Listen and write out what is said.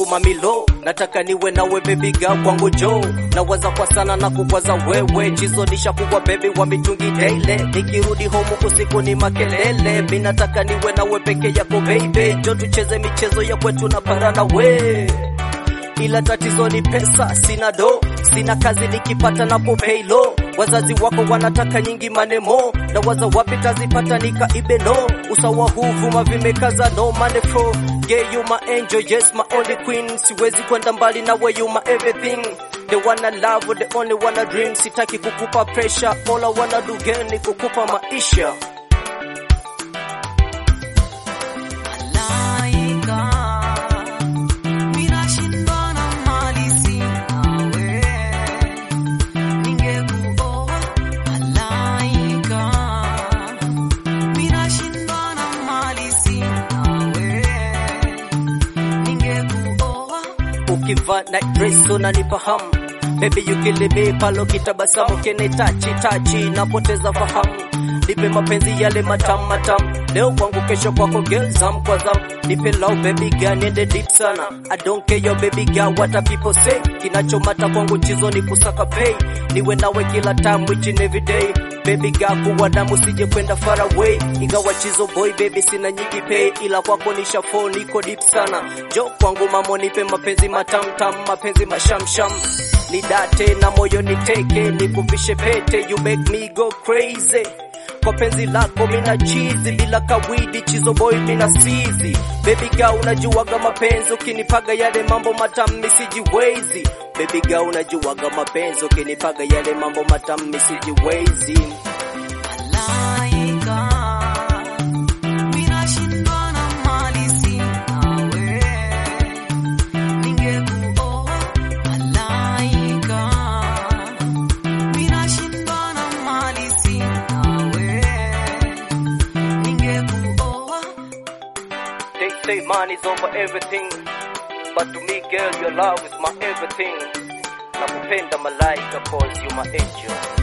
mamilo nataka niwe nawe baby girl kwangu jo nawaza kwa sana na kukwaza wewe jizo nishakugwa baby wa mitungi daily nikirudi home usiku ni makelele mi nataka niwe nawe peke yako baby jo tucheze michezo ya kwetu na parana we ila tatizo ni pesa, sina do, sina kazi, nikipata napo pay low. Wazazi wako wanataka nyingi manemo, na waza wapi tazipata nikaibe no. Usawa huu vuma vimekaza no money flow. Yeah, you my angel, yes my only queen. Siwezi kwenda mbali na we you my everything. The one I love, the only one I dream. Sitaki kukupa pressure, all I wanna do girl ni kukupa maisha. Malaika, minashindwa na mali sinawe, ningekuoa. Malaika, minashindwa na mali sinawe, ningekuoa. ukivaa night dress unanipa hamu baby you kill me palo kitabasamu kene tachi tachi napoteza fahamu nipe mapenzi yale matamu matamu leo kwangu kesho kwako girl zam kwa zam nipe love baby girl niende deep sana I don't care your baby girl what a people say kinachomata kwangu chizo ni kusaka pay niwe nawe kila time which in every day baby girl kuwa damu sije kwenda far away ingawa chizo boy baby sina nyingi pay ila kwako nisha fall niko deep sana jo kwangu mamo nipe mapenzi matam tam mapenzi mashamsham nidate na moyo niteke nikuvishe pete you make me go crazy kwa penzi lako mina chizi bila kawidi chizo boy mina sizi baby girl unajuaga mapenzi ukinipaga yale mambo matamu misijiwezi baby girl unajuaga mapenzi ukinipaga yale mambo matamu misijiwezi Malaika, minashindwa na mali sinawe, ningekuoa. Malaika, minashindwa na mali sinawe, ningekuoa. They say money is over everything, but to me, girl, your love is my everything. Nakupenda malaika, cause you my angel.